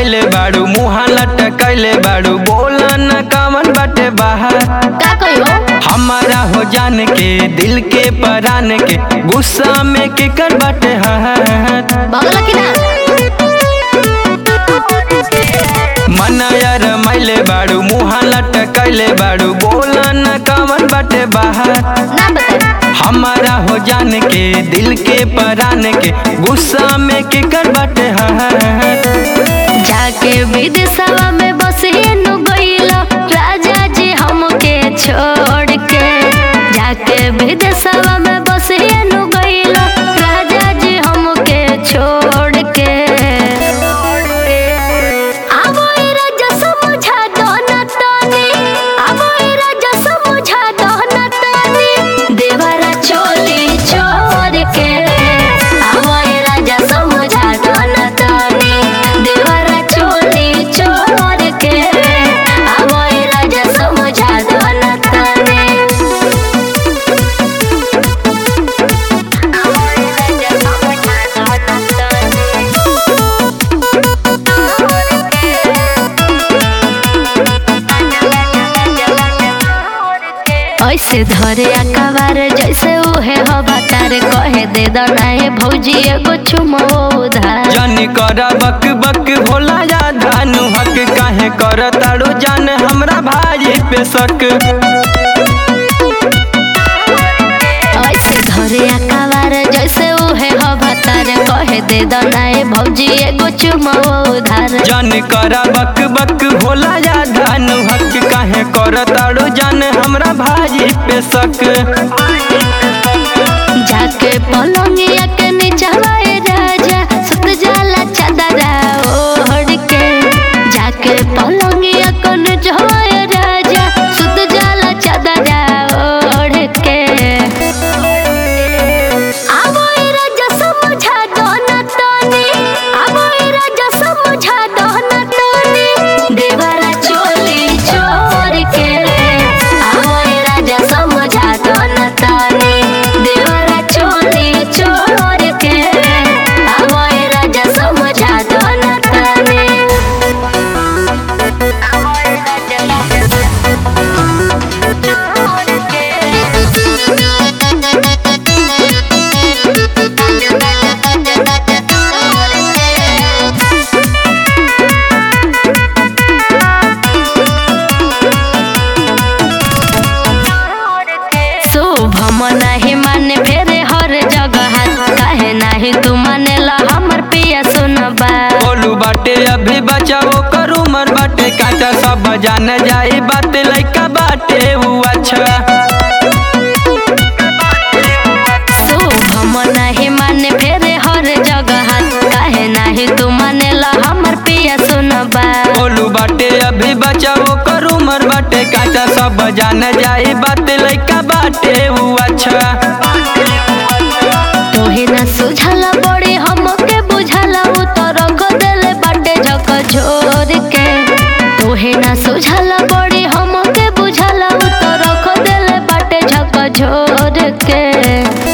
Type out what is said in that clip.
मैले बाड़ू मुहा लटकैले बाड़ू बोला न कामन बाटे बाहर का कहियो हमारा हो जान के दिल के परान के गुस्सा में केकर बाटे हाथ बगल की ना मना यार मैले बाड़ू मुहा लटकैले बाड़ू बोला न कामन बाटे बाहर ना बता हमारा हो जान के दिल के परान के गुस्सा में केकर बाटे हाथ जाके विदेशवा में बसेनु गइलो राजा जी हमके छोड़ के जाके विदेशवा में बसेनु गइलो राजा जी हमके छोड़ के आवो ए राजा समझा दो न तनी आवो ए राजा समझा दो न तनी देवरा चोली छोड़ के आवो ए राजा समझा दो न तनी देवरा चोली छोड़ के आवो ए राजा समझा दो न तनी आवो ए राजा समझा दो न तनी ऐसे धरे अकबार जैसे उहे हो बतार कहे दे दनाए भौजी एगो चुमो उधार जानी कर बक बक भोला या धानु हक काहे कर ताड़ू जान हमरा भाई पे शक ऐसे धरे अकबार जैसे उहे हो बतार कहे दे दनाए भौजी एगो चुमो उधार जान कर बक बक भोला या धानु हक काहे कर ताड़ू जान हमरा भाई पे शक जाके पलंगिया के नीचवाए राजा सुत जाला चादरा ओढ़ के जाके पलंगिया के नीचवाए राजा सुत जाला चादरा ओढ़ के आवो ए राजा समझा दो न तनी आवो ए राजा समझा दो न तनी देवरा चोली छोड़ के आवो ए राजा समझा दो न तनी देवरा चोली छोड़ के आवो ए राजा समझा दो न तनी आवो ए राजा शुभम नाही माने फेरे हर जगह काहे नाही तू मानेला हमर पिया सुनबा बोलू बाटे अभी बचाओ करू मर बाटे काटा सब जान जाई बात लइका बाटे ऊ अच्छा शुभम नाही माने फेरे हर जगह काहे नाही तू मानेला हमर पिया सुनबा बोलू बाटे अभी बचाओ करू मर बाटे काटा सब जान जाई बात लइका बाटे ऊ अच्छा तोहे ना सुझाला बड़ी हमके बुझाला उ तो रख देले बाटे झक झोर के तोहे ना सुझाला बड़ी हमके बुझाला उ तो रख देले बाटे झक झोर के